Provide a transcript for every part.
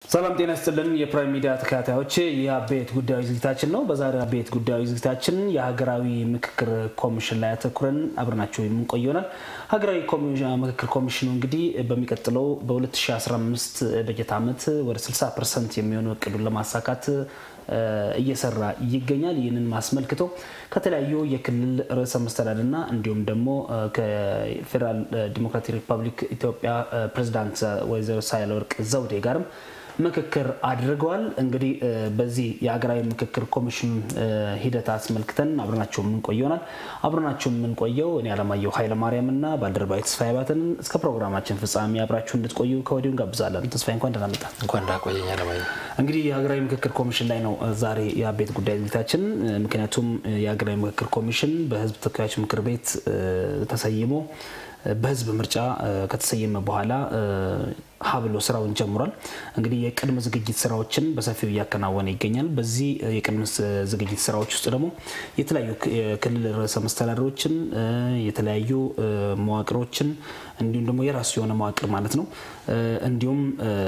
ሰላም ጤና ይስጥልን። የፕራይም ሚዲያ ተከታታዮች የአበይት ጉዳዮች ዝግጅታችን ነው። በዛሬው አበይት ጉዳዮች ዝግጅታችን የሀገራዊ ምክክር ኮሚሽን ላይ አተኩረን አብረናቸው የምንቆይ ይሆናል። ሀገራዊ ምክክር ኮሚሽኑ እንግዲህ በሚቀጥለው በ2015 በጀት ዓመት ወደ 60 ፐርሰንት የሚሆኑ እቅዱን ለማሳካት እየሰራ ይገኛል። ይህንን አስመልክቶ ከተለያዩ የክልል ርዕሰ መስተዳድርና እንዲሁም ደግሞ ከፌዴራል ዲሞክራቲክ ሪፐብሊክ ኢትዮጵያ ፕሬዚዳንት ወይዘሮ ሳህለወርቅ ዘውዴ ጋርም ምክክር አድርገዋል። እንግዲህ በዚህ የሀገራዊ ምክክር ኮሚሽን ሂደት አስመልክተን አብረናቸው የምንቆይ ይሆናል። አብረናቸው የምንቆየው እኔ አለማየሁ ኃይለማርያም እና ባልደረባዊ ተስፋዬ ባትን እስከ ፕሮግራማችን ፍጻሜ አብራችሁ እንድትቆዩ ከወዲሁ እንጋብዛለን። ተስፋዬ እንኳን ደህና መጣ። እንኳን እንዳቆየኝ አለማየሁ። እንግዲህ የሀገራዊ ምክክር ኮሚሽን ላይ ነው ዛሬ የአቤት ጉዳይ ዝግጅታችን። ምክንያቱም የሀገራዊ ምክክር ኮሚሽን በሕዝብ ተወካዮች ምክር ቤት ተሰይሞ በህዝብ ምርጫ ከተሰየመ በኋላ ሀብሎ ስራውን ጀምሯል። እንግዲህ የቅድመ ዝግጅት ስራዎችን በሰፊው እያከናወነ ይገኛል። በዚህ የቅድመ ዝግጅት ስራዎች ውስጥ ደግሞ የተለያዩ የክልል ርዕሰ መስተዳድሮችን የተለያዩ መዋቅሮችን እንዲሁም ደግሞ የራሱ የሆነ መዋቅር ማለት ነው እንዲሁም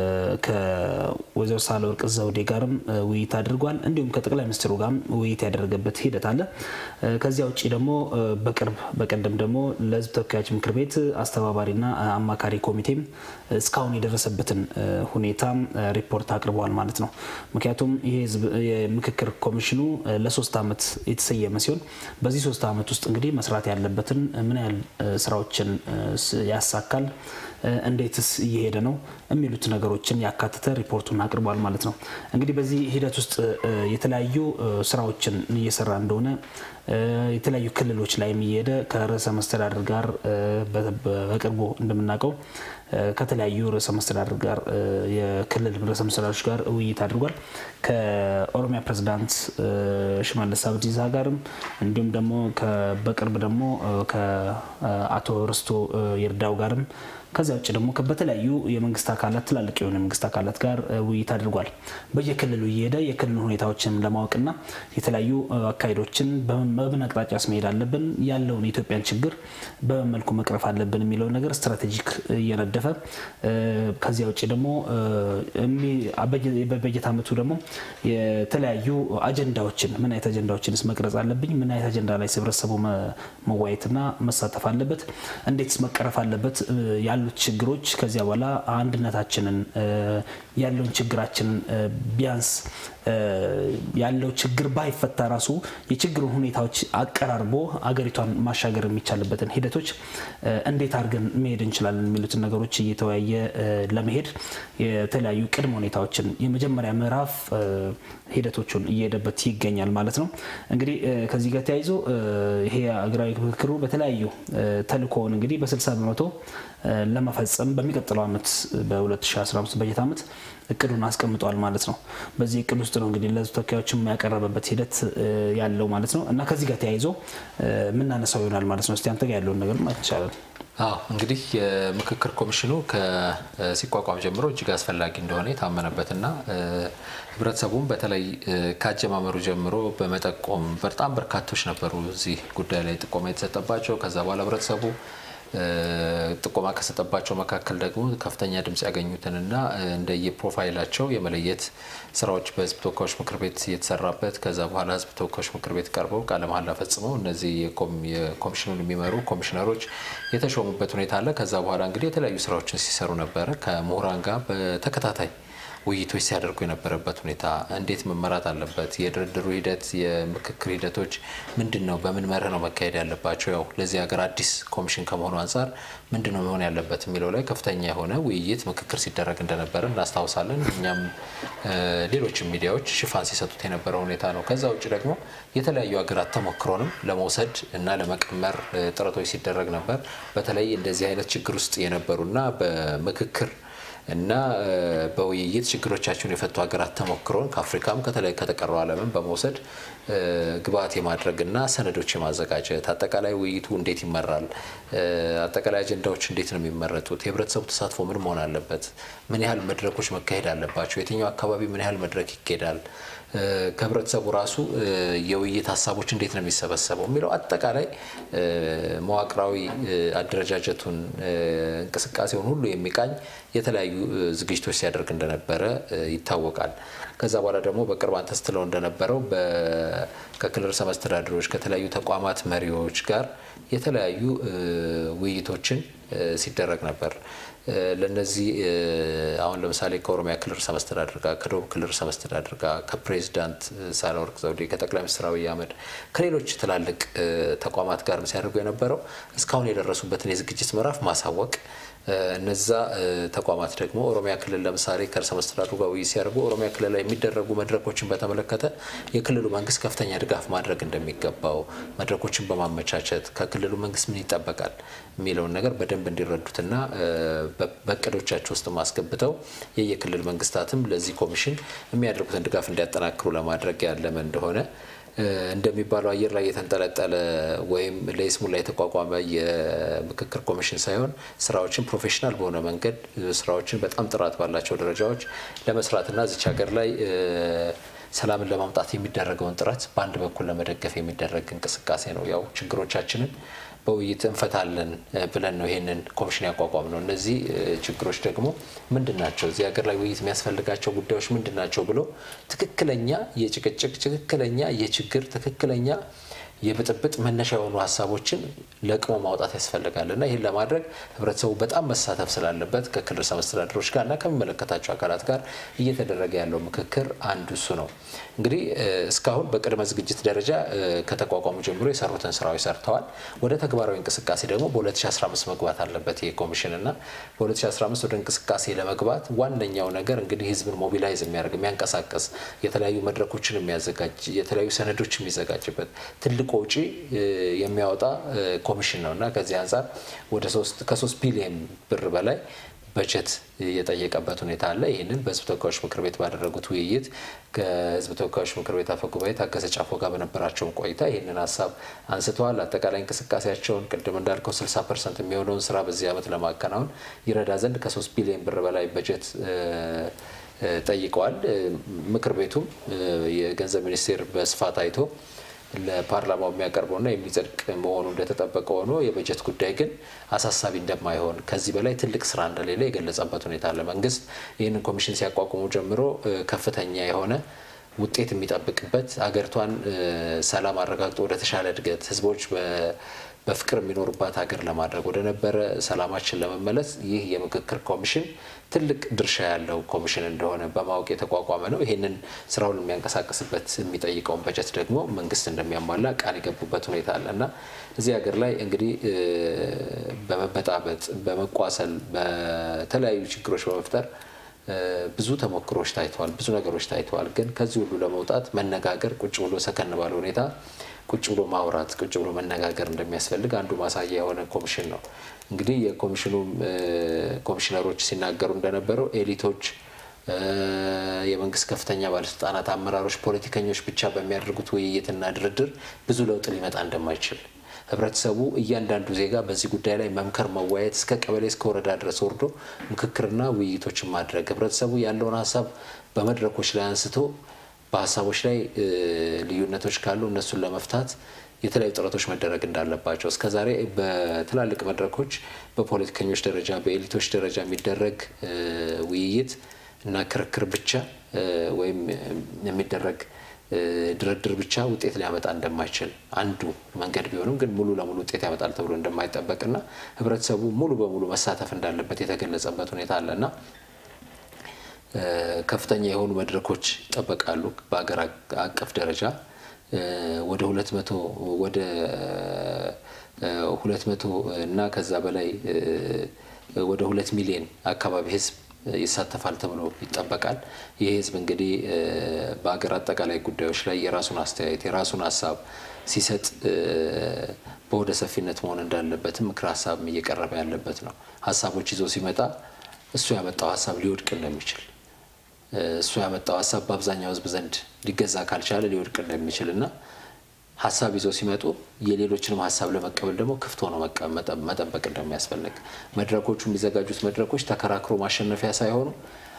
ከወይዘሮ ሳህለወርቅ ዘውዴ ጋርም ውይይት አድርጓል። እንዲሁም ከጠቅላይ ሚኒስትሩ ጋርም ውይይት ያደረገበት ሂደት አለ። ከዚያ ውጭ ደግሞ በቅርብ በቀደም ደግሞ ለህዝብ ተወካዮች ምክር ቤት አስተባባሪና አማካሪ ኮሚቴም እስካሁን የደረሰበትን ሁኔታ ሪፖርት አቅርበዋል ማለት ነው። ምክንያቱም ይሄ የምክክር ኮሚሽኑ ለሶስት ዓመት የተሰየመ ሲሆን በዚህ ሶስት ዓመት ውስጥ እንግዲህ መስራት ያለበትን ምን ያህል ስራዎችን ያሳካል፣ እንዴትስ እየሄደ ነው የሚሉት ነገሮችን ያካተተ ሪፖርቱን አቅርቧል ማለት ነው። እንግዲህ በዚህ ሂደት ውስጥ የተለያዩ ስራዎችን እየሰራ እንደሆነ የተለያዩ ክልሎች ላይም እየሄደ ከርዕሰ መስተዳድር ጋር በቅርቡ እንደምናውቀው ከተለያዩ ርዕሰ መስተዳድር ጋር የክልል ርዕሰ መስተዳድሮች ጋር ውይይት አድርጓል። ከኦሮሚያ ፕሬዚዳንት ሽመልስ አብዲሳ ጋርም እንዲሁም ደግሞ በቅርብ ደግሞ ከአቶ ርስቶ ይርዳው ጋርም ከዚያ ውጭ ደግሞ በተለያዩ የመንግስት አካላት ትላልቅ የሆኑ የመንግስት አካላት ጋር ውይይት አድርጓል። በየክልሉ እየሄደ የክልሉ ሁኔታዎችን ለማወቅና የተለያዩ አካሄዶችን በምን አቅጣጫስ መሄድ አለብን፣ ያለውን የኢትዮጵያን ችግር በምን መልኩ መቅረፍ አለብን የሚለውን ነገር ስትራቴጂክ እየነደፈ ከዚያ ውጭ ደግሞ በበጀት ዓመቱ ደግሞ የተለያዩ አጀንዳዎችን ምን አይነት አጀንዳዎችንስ መቅረጽ አለብኝ፣ ምን አይነት አጀንዳ ላይ ህብረተሰቡ መዋየትና መሳተፍ አለበት፣ እንዴትስ መቀረፍ አለበት ያሉት ችግሮች ከዚያ በኋላ አንድነታችንን ያለውን ችግራችንን ቢያንስ ያለው ችግር ባይፈታ ራሱ የችግሩን ሁኔታዎች አቀራርቦ አገሪቷን ማሻገር የሚቻልበትን ሂደቶች እንዴት አድርገን መሄድ እንችላለን የሚሉትን ነገሮች እየተወያየ ለመሄድ የተለያዩ ቅድመ ሁኔታዎችን የመጀመሪያ ምዕራፍ ሂደቶቹን እየሄደበት ይገኛል ማለት ነው። እንግዲህ ከዚህ ጋር ተያይዞ ይሄ ሀገራዊ ምክክሩ በተለያዩ ተልእኮውን እንግዲህ በ60 በመቶ ለመፈጸም በሚቀጥለው ዓመት በ2015 በጀት ዓመት እቅዱን አስቀምጧል ማለት ነው። በዚህ እቅድ ውስጥ ነው እንግዲህ ለህዝብ ተወካዮችም ያቀረበበት ሂደት ያለው ማለት ነው እና ከዚህ ጋር ተያይዞ የምናነሳው ይሆናል ማለት ነው። እስቲ አንተ ጋር ያለውን ነገር ማለት ይቻላል። አዎ እንግዲህ የምክክር ኮሚሽኑ ከሲቋቋም ጀምሮ እጅግ አስፈላጊ እንደሆነ የታመነበትና ህብረተሰቡም በተለይ ከአጀማመሩ ጀምሮ በመጠቆም በጣም በርካቶች ነበሩ እዚህ ጉዳይ ላይ ጥቆማ የተሰጠባቸው ከዛ በኋላ ህብረተሰቡ ጥቆማ ከሰጠባቸው መካከል ደግሞ ከፍተኛ ድምጽ ያገኙትንና እንደየፕሮፋይላቸው የመለየት ስራዎች በህዝብ ተወካዮች ምክር ቤት የተሰራበት ከዛ በኋላ ህዝብ ተወካዮች ምክር ቤት ቀርበው ቃለ መሃላ ፈጽመው እነዚህ የኮሚሽኑን የሚመሩ ኮሚሽነሮች የተሾሙበት ሁኔታ አለ። ከዛ በኋላ እንግዲህ የተለያዩ ስራዎችን ሲሰሩ ነበረ ከምሁራን ጋር በተከታታይ ውይይቶች ሲያደርጉ የነበረበት ሁኔታ እንዴት መመራት አለበት፣ የድርድሩ ሂደት፣ የምክክር ሂደቶች ምንድን ነው፣ በምን መርህ ነው መካሄድ ያለባቸው፣ ያው ለዚህ ሀገር አዲስ ኮሚሽን ከመሆኑ አንጻር ምንድን ነው መሆን ያለበት የሚለው ላይ ከፍተኛ የሆነ ውይይት፣ ምክክር ሲደረግ እንደነበረ እናስታውሳለን። እኛም ሌሎችም ሚዲያዎች ሽፋን ሲሰጡት የነበረ ሁኔታ ነው። ከዛ ውጭ ደግሞ የተለያዩ ሀገራት ተሞክሮንም ለመውሰድ እና ለመቀመር ጥረቶች ሲደረግ ነበር። በተለይ እንደዚህ አይነት ችግር ውስጥ የነበሩና በምክክር እና በውይይት ችግሮቻቸውን የፈቱ ሀገራት ተሞክሮን ከአፍሪካም ከተቀረው ዓለምን በመውሰድ ግብዓት የማድረግና ሰነዶች የማዘጋጀት አጠቃላይ ውይይቱ እንዴት ይመራል፣ አጠቃላይ አጀንዳዎች እንዴት ነው የሚመረጡት፣ የህብረተሰቡ ተሳትፎ ምን መሆን አለበት፣ ምን ያህል መድረኮች መካሄድ አለባቸው፣ የትኛው አካባቢ ምን ያህል መድረክ ይካሄዳል፣ ከህብረተሰቡ ራሱ የውይይት ሀሳቦች እንዴት ነው የሚሰበሰበው የሚለው አጠቃላይ መዋቅራዊ አደረጃጀቱን እንቅስቃሴውን ሁሉ የሚቃኝ የተለያዩ ዝግጅቶች ሲያደርግ እንደነበረ ይታወቃል። ከዛ በኋላ ደግሞ በቅርብ አንተ ስትለው እንደነበረው ከክልል ርዕሰ መስተዳድሮች ከተለያዩ ተቋማት መሪዎች ጋር የተለያዩ ውይይቶችን ሲደረግ ነበር። ለነዚህ አሁን ለምሳሌ ከኦሮሚያ ክልል ርዕሰ መስተዳድር ጋር፣ ከደቡብ ክልል ርዕሰ መስተዳድር ጋር፣ ከፕሬዚዳንት ሳህለወርቅ ዘውዴ፣ ከጠቅላይ ሚኒስትር አብይ አህመድ፣ ከሌሎች ትላልቅ ተቋማት ጋር ሲያደርጉ የነበረው እስካሁን የደረሱበትን የዝግጅት ምዕራፍ ማሳወቅ እነዛ ተቋማት ደግሞ ኦሮሚያ ክልል ለምሳሌ ከርዕሰ መስተዳድሩ ጋር ውይይት ሲያደርጉ ኦሮሚያ ክልል ላይ የሚደረጉ መድረኮችን በተመለከተ የክልሉ መንግስት ከፍተኛ ድጋፍ ማድረግ እንደሚገባው መድረኮችን በማመቻቸት ከክልሉ መንግስት ምን ይጠበቃል የሚለውን ነገር በደንብ እንዲረዱትና በእቅዶቻቸው ውስጥ ማስገብተው የየክልል መንግስታትም ለዚህ ኮሚሽን የሚያደርጉትን ድጋፍ እንዲያጠናክሩ ለማድረግ ያለመ እንደሆነ እንደሚባለው አየር ላይ የተንጠለጠለ ወይም ለይስሙላ የተቋቋመ የምክክር ኮሚሽን ሳይሆን ስራዎችን ፕሮፌሽናል በሆነ መንገድ ስራዎችን በጣም ጥራት ባላቸው ደረጃዎች ለመስራትና እዚች ሀገር ላይ ሰላምን ለማምጣት የሚደረገውን ጥረት በአንድ በኩል ለመደገፍ የሚደረግ እንቅስቃሴ ነው። ያው ችግሮቻችንን በውይይት እንፈታለን ብለን ነው ይህንን ኮሚሽን ያቋቋም ነው። እነዚህ ችግሮች ደግሞ ምንድን ናቸው? እዚህ ሀገር ላይ ውይይት የሚያስፈልጋቸው ጉዳዮች ምንድን ናቸው ብሎ ትክክለኛ የጭቅጭቅ ትክክለኛ የችግር ትክክለኛ የብጥብጥ መነሻ የሆኑ ሀሳቦችን ለቅሞ ማውጣት ያስፈልጋል እና ይህን ለማድረግ ህብረተሰቡ በጣም መሳተፍ ስላለበት ከክልል ርዕሰ መስተዳድሮች ጋር እና ከሚመለከታቸው አካላት ጋር እየተደረገ ያለው ምክክር አንዱ እሱ ነው። እንግዲህ እስካሁን በቅድመ ዝግጅት ደረጃ ከተቋቋሙ ጀምሮ የሰሩትን ስራዎች ሰርተዋል። ወደ ተግባራዊ እንቅስቃሴ ደግሞ በ2015 መግባት አለበት ይህ ኮሚሽን እና በ2015 ወደ እንቅስቃሴ ለመግባት ዋነኛው ነገር እንግዲህ ህዝብን ሞቢላይዝ የሚያደርግ የሚያንቀሳቀስ የተለያዩ መድረኮችን የሚያዘጋጅ የተለያዩ ሰነዶች የሚዘጋጅበት ትልቅ ወጪ የሚያወጣ ኮሚሽን ነው እና ከዚህ አንጻር ወደ ከሶስት ቢሊዮን ብር በላይ በጀት የጠየቀበት ሁኔታ አለ። ይህንን በህዝብ ተወካዮች ምክር ቤት ባደረጉት ውይይት ከህዝብ ተወካዮች ምክር ቤት አፈ ጉባኤ ታገሰ ጫፎ ጋር በነበራቸውን ቆይታ ይህንን ሀሳብ አንስተዋል። አጠቃላይ እንቅስቃሴያቸውን ቅድም እንዳልከው 60 ፐርሰንት የሚሆነውን ስራ በዚህ ዓመት ለማከናወን ይረዳ ዘንድ ከሶስት ቢሊዮን ብር በላይ በጀት ጠይቀዋል። ምክር ቤቱም የገንዘብ ሚኒስቴር በስፋት አይቶ ለፓርላማው የሚያቀርበውና የሚጸድቅ መሆኑ እንደተጠበቀ ሆኖ የበጀት ጉዳይ ግን አሳሳቢ እንደማይሆን ከዚህ በላይ ትልቅ ስራ እንደሌለ የገለጸበት ሁኔታ አለ። መንግስት ይህንን ኮሚሽን ሲያቋቁሙ ጀምሮ ከፍተኛ የሆነ ውጤት የሚጠብቅበት አገሪቷን ሰላም አረጋግጦ ወደ ተሻለ እድገት ህዝቦች በፍቅር የሚኖሩባት ሀገር ለማድረግ ወደ ነበረ ሰላማችን ለመመለስ ይህ የምክክር ኮሚሽን ትልቅ ድርሻ ያለው ኮሚሽን እንደሆነ በማወቅ የተቋቋመ ነው። ይህንን ስራውን የሚያንቀሳቅስበት የሚጠይቀውን በጀት ደግሞ መንግስት እንደሚያሟላ ቃል የገቡበት ሁኔታ አለ እና እዚህ ሀገር ላይ እንግዲህ በመበጣበጥ፣ በመቋሰል፣ በተለያዩ ችግሮች በመፍጠር ብዙ ተሞክሮች ታይተዋል። ብዙ ነገሮች ታይተዋል። ግን ከዚህ ሁሉ ለመውጣት መነጋገር፣ ቁጭ ብሎ ሰከን ባለ ሁኔታ ቁጭ ብሎ ማውራት ቁጭ ብሎ መነጋገር እንደሚያስፈልግ አንዱ ማሳያ የሆነ ኮሚሽን ነው። እንግዲህ የኮሚሽኑ ኮሚሽነሮች ሲናገሩ እንደነበረው ኤሊቶች፣ የመንግስት ከፍተኛ ባለስልጣናት፣ አመራሮች፣ ፖለቲከኞች ብቻ በሚያደርጉት ውይይትና ድርድር ብዙ ለውጥ ሊመጣ እንደማይችል ህብረተሰቡ እያንዳንዱ ዜጋ በዚህ ጉዳይ ላይ መምከር፣ መወያየት እስከ ቀበሌ እስከ ወረዳ ድረስ ወርዶ ምክክርና ውይይቶችን ማድረግ ህብረተሰቡ ያለውን ሀሳብ በመድረኮች ላይ አንስቶ በሀሳቦች ላይ ልዩነቶች ካሉ እነሱን ለመፍታት የተለያዩ ጥረቶች መደረግ እንዳለባቸው እስከዛሬ በትላልቅ መድረኮች በፖለቲከኞች ደረጃ በኤሊቶች ደረጃ የሚደረግ ውይይት እና ክርክር ብቻ ወይም የሚደረግ ድርድር ብቻ ውጤት ሊያመጣ እንደማይችል አንዱ መንገድ ቢሆንም ግን ሙሉ ለሙሉ ውጤት ያመጣል ተብሎ እንደማይጠበቅና ህብረተሰቡ ሙሉ በሙሉ መሳተፍ እንዳለበት የተገለጸበት ሁኔታ አለና ከፍተኛ የሆኑ መድረኮች ይጠበቃሉ። በሀገር አቀፍ ደረጃ ወደ ሁለት መቶ ወደ ሁለት መቶ እና ከዛ በላይ ወደ ሁለት ሚሊዮን አካባቢ ህዝብ ይሳተፋል ተብሎ ይጠበቃል። ይህ ህዝብ እንግዲህ በሀገር አጠቃላይ ጉዳዮች ላይ የራሱን አስተያየት የራሱን ሀሳብ ሲሰጥ በወደ ሰፊነት መሆን እንዳለበትም ምክር ሀሳብም እየቀረበ ያለበት ነው። ሀሳቦች ይዞ ሲመጣ እሱ ያመጣው ሀሳብ ሊወድቅ እንደሚችል እሱ ያመጣው ሀሳብ በአብዛኛው ህዝብ ዘንድ ሊገዛ ካልቻለ ሊወድቅ እንደሚችል እና ሀሳብ ይዘው ሲመጡ የሌሎችንም ሀሳብ ለመቀበል ደግሞ ክፍት ሆኖ መጠበቅ እንደሚያስፈልግ መድረኮቹ የሚዘጋጁት መድረኮች ተከራክሮ ማሸነፊያ ሳይሆኑ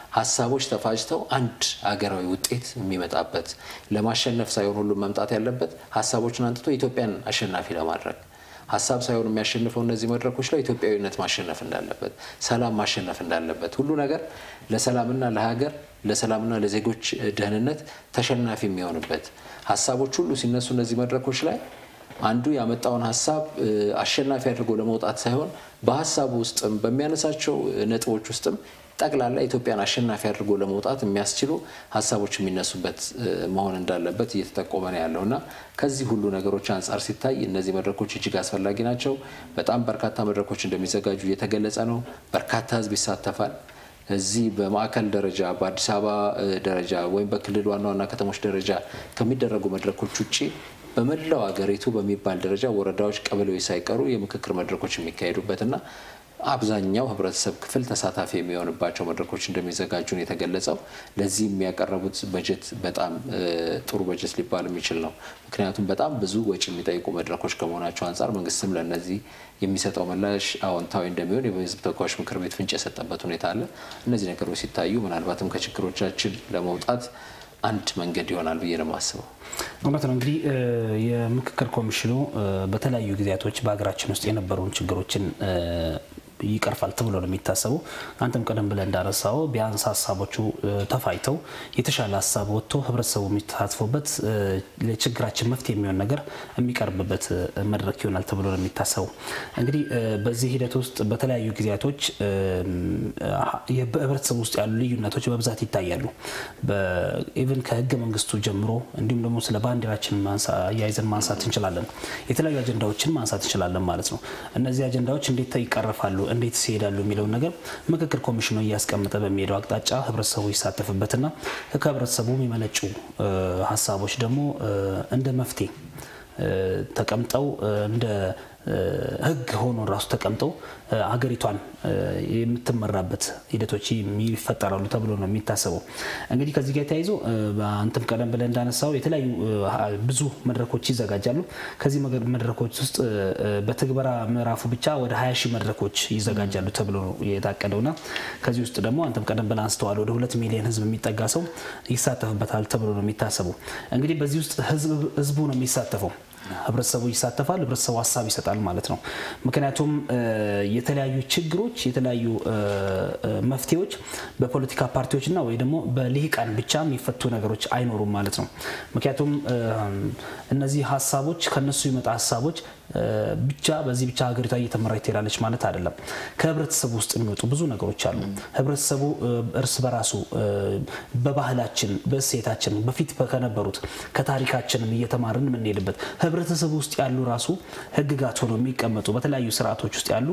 ሀሳቦች ተፋጅተው አንድ አገራዊ ውጤት የሚመጣበት ለማሸነፍ ሳይሆን ሁሉም መምጣት ያለበት ሀሳቦችን አንጥቶ ኢትዮጵያን አሸናፊ ለማድረግ ሀሳብ ሳይሆን የሚያሸንፈው እነዚህ መድረኮች ላይ ኢትዮጵያዊነት ማሸነፍ እንዳለበት፣ ሰላም ማሸነፍ እንዳለበት፣ ሁሉ ነገር ለሰላምና ለሀገር ለሰላምና ለዜጎች ደህንነት ተሸናፊ የሚሆንበት ሀሳቦች ሁሉ ሲነሱ እነዚህ መድረኮች ላይ አንዱ ያመጣውን ሀሳብ አሸናፊ አድርጎ ለመውጣት ሳይሆን በሀሳቡ ውስጥም በሚያነሳቸው ነጥቦች ውስጥም ጠቅላላ ኢትዮጵያን አሸናፊ አድርጎ ለመውጣት የሚያስችሉ ሀሳቦች የሚነሱበት መሆን እንዳለበት እየተጠቆመ ነው ያለው እና ከዚህ ሁሉ ነገሮች አንጻር ሲታይ እነዚህ መድረኮች እጅግ አስፈላጊ ናቸው። በጣም በርካታ መድረኮች እንደሚዘጋጁ እየተገለጸ ነው። በርካታ ሕዝብ ይሳተፋል። እዚህ በማዕከል ደረጃ በአዲስ አበባ ደረጃ ወይም በክልል ዋና ዋና ከተሞች ደረጃ ከሚደረጉ መድረኮች ውጭ በመላው ሀገሪቱ በሚባል ደረጃ ወረዳዎች፣ ቀበሌዎች ሳይቀሩ የምክክር መድረኮች የሚካሄዱበትና አብዛኛው ህብረተሰብ ክፍል ተሳታፊ የሚሆንባቸው መድረኮች እንደሚዘጋጁ ነው የተገለጸው። ለዚህ የሚያቀረቡት በጀት በጣም ጥሩ በጀት ሊባል የሚችል ነው። ምክንያቱም በጣም ብዙ ወጪ የሚጠይቁ መድረኮች ከመሆናቸው አንጻር መንግስትም ለእነዚህ የሚሰጠው ምላሽ አዎንታዊ እንደሚሆን የህዝብ ተወካዮች ምክር ቤት ፍንጭ የሰጠበት ሁኔታ አለ። እነዚህ ነገሮች ሲታዩ ምናልባትም ከችግሮቻችን ለመውጣት አንድ መንገድ ይሆናል ብዬ ነው የማስበው። እውነት ነው። እንግዲህ የምክክር ኮሚሽኑ በተለያዩ ጊዜያቶች በሀገራችን ውስጥ የነበሩን ችግሮችን ይቀርፋል ተብሎ ነው የሚታሰበው። አንተም ቀደም ብለህ እንዳነሳው ቢያንስ ሀሳቦቹ ተፋይተው የተሻለ ሀሳብ ወጥቶ ህብረተሰቡ የሚተሳትፎበት ለችግራችን መፍትሄ የሚሆን ነገር የሚቀርብበት መድረክ ይሆናል ተብሎ ነው የሚታሰበው። እንግዲህ በዚህ ሂደት ውስጥ በተለያዩ ጊዜያቶች በህብረተሰቡ ውስጥ ያሉ ልዩነቶች በብዛት ይታያሉ። ኢቭን ከህገ መንግስቱ ጀምሮ እንዲሁም ደግሞ ስለ ባንዲራችን አያይዘን ማንሳት እንችላለን። የተለያዩ አጀንዳዎችን ማንሳት እንችላለን ማለት ነው። እነዚህ አጀንዳዎች እንዴት ይቀረፋሉ እንዴት ይሄዳሉ የሚለውን ነገር ምክክር ኮሚሽኑ እያስቀመጠ በሚሄደው አቅጣጫ ህብረተሰቡ ይሳተፍበትና ከህብረተሰቡ የሚመነጩ ሀሳቦች ደግሞ እንደ መፍትሄ ተቀምጠው እንደ ህግ ሆኖ ራሱ ተቀምጠው ሀገሪቷን የምትመራበት ሂደቶች ይፈጠራሉ ተብሎ ነው የሚታሰበው። እንግዲህ ከዚህ ጋር ተያይዞ አንተም ቀደም ብለህ እንዳነሳው የተለያዩ ብዙ መድረኮች ይዘጋጃሉ። ከዚህ መድረኮች ውስጥ በትግበራ ምዕራፉ ብቻ ወደ 20 ሺህ መድረኮች ይዘጋጃሉ ተብሎ ነው የታቀደውና ከዚህ ውስጥ ደግሞ አንተም ቀደም ብለህ አንስተዋል ወደ ሁለት ሚሊዮን ህዝብ የሚጠጋ ሰው ይሳተፍበታል ተብሎ ነው የሚታሰበው። እንግዲህ በዚህ ውስጥ ህዝቡ ነው የሚሳተፈው። ህብረተሰቡ ይሳተፋል። ህብረተሰቡ ሀሳብ ይሰጣል ማለት ነው። ምክንያቱም የተለያዩ ችግሮች የተለያዩ መፍትሄዎች በፖለቲካ ፓርቲዎችና ወይ ደግሞ በልሂቃን ብቻ የሚፈቱ ነገሮች አይኖሩም ማለት ነው። ምክንያቱም እነዚህ ሀሳቦች ከነሱ ይመጣ ሀሳቦች ብቻ በዚህ ብቻ ሀገሪቷ እየተመራች ትሄዳለች ማለት አይደለም። ከህብረተሰቡ ውስጥ የሚወጡ ብዙ ነገሮች አሉ። ህብረተሰቡ እርስ በራሱ በባህላችን፣ በእሴታችን በፊት ከነበሩት ከታሪካችንም እየተማርን የምንሄድበት ህብረተሰቡ ውስጥ ያሉ ራሱ ህግጋት ሆነው የሚቀመጡ በተለያዩ ስርዓቶች ውስጥ ያሉ